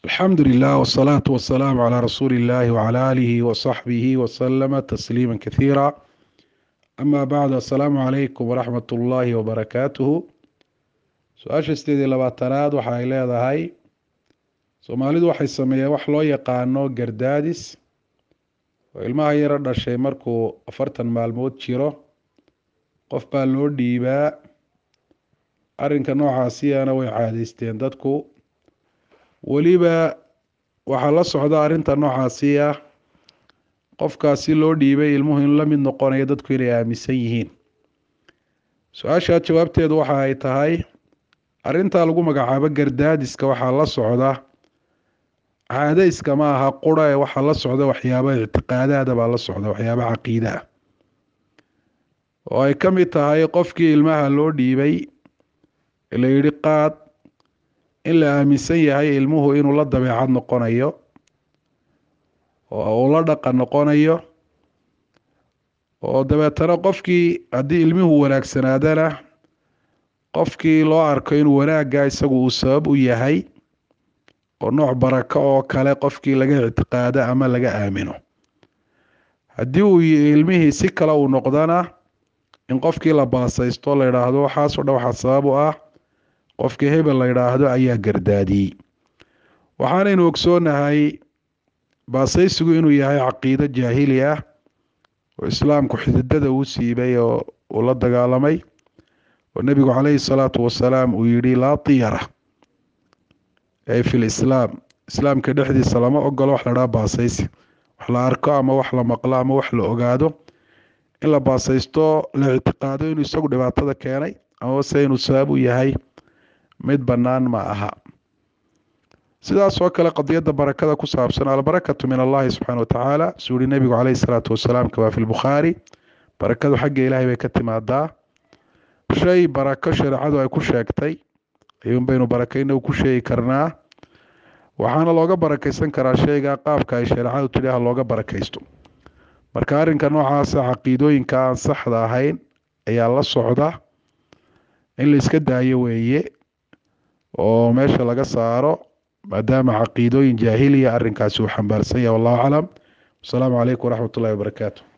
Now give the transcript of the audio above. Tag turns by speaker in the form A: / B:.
A: alxamdu lilah wsalaatu wasalaamu calaa rasuuli illahi wcala aalihi wasaxbihi wasalama tasliima kathiira ama bacd assalaamu calaykum waraxmat ullaahi wabarakaatuhu su-aasha sideed iyo labaatanaad waxa ay leedahay soomaalidu waxay sameeyeen wax loo yaqaano gardaadis oo ilmaha yaro dhashay markuu afartan maalmood jiro qof baa loo dhiibaa arrinka noocaasiyana way caadeysteen dadku weliba waxaa la socda arrinta noocaasi ah qofkaasi loo dhiibay ilmuhu in la mid noqonayo dadku inay aaminsan yihiin su-aashaa jawaabteedu waxa ay tahay arrintaa lagu magacaabo gardaadiska waxaa la socda caado iskama aha qura ee waxaa la socda waxyaaba ictiqaadaada baa la socda waxyaaba caqiidaha oo ay ka mid tahay qofkii ilmaha loo dhiibay la yidhi qaad in la aaminsan yahay ilmuhu inuu la dabeecad noqonayo oo uu la dhaqan noqonayo oo dabeetana qofkii haddii ilmuhu wanaagsanaadana qofkii loo arko inuu wanaagga isagu uu sabab u yahay oo nooc barako oo kale qofkii laga ictiqaado ama laga aamino haddii uu ilmihii si kale uu noqdana in qofkii la baasaysto la yidhaahdo waxaasoo dhan waxaa sabab u ah qofkii hebel la yidhaahdo ayaa gardaadiyey waxaanaynu ogsoonahay baasaysigu inuu yahay caqiido jaahili ah oo islaamku xididada uu siibay oo uu la dagaalamay oo nebigu caleyhi salaatu wasalaam uu yidhi laa tiyara ay fi lislaam islaamka dhexdiisa lama ogolo wax la dhaha baasaysi wax la arko ama wax la maqlo ama wax la ogaado in la baasaysto la ictiqaado inuu isagu dhibaatada keenay amase inuu sabab u yahay mid bannaan ma aha sidaas oo kale qadiyadda barakada ku saabsan albarakatu min allahi subxaana watacaala suu yihi nebigu caleyhi salaatu wasalaam kamaa fi lbukhaari barakadu xagga ilaahay bay ka timaadaa shay barako shareecadu ay ku sheegtay ayuun baynu barakayna ku sheegi karnaa waxaana looga barakaysan karaa shayga qaabka ay shareecadu tidhi ha looga barakaysto marka arrinka noocaasa caqiidooyinka aan saxda ahayn ayaa la socda in la iska daayo weeye oo meesha laga saaro maadaama caqiidooyin jaahiliya arrinkaasi uu xambaarsan yahay wallahu aclam wasalaamu calaykum waraxmat ullahi wabarakaatu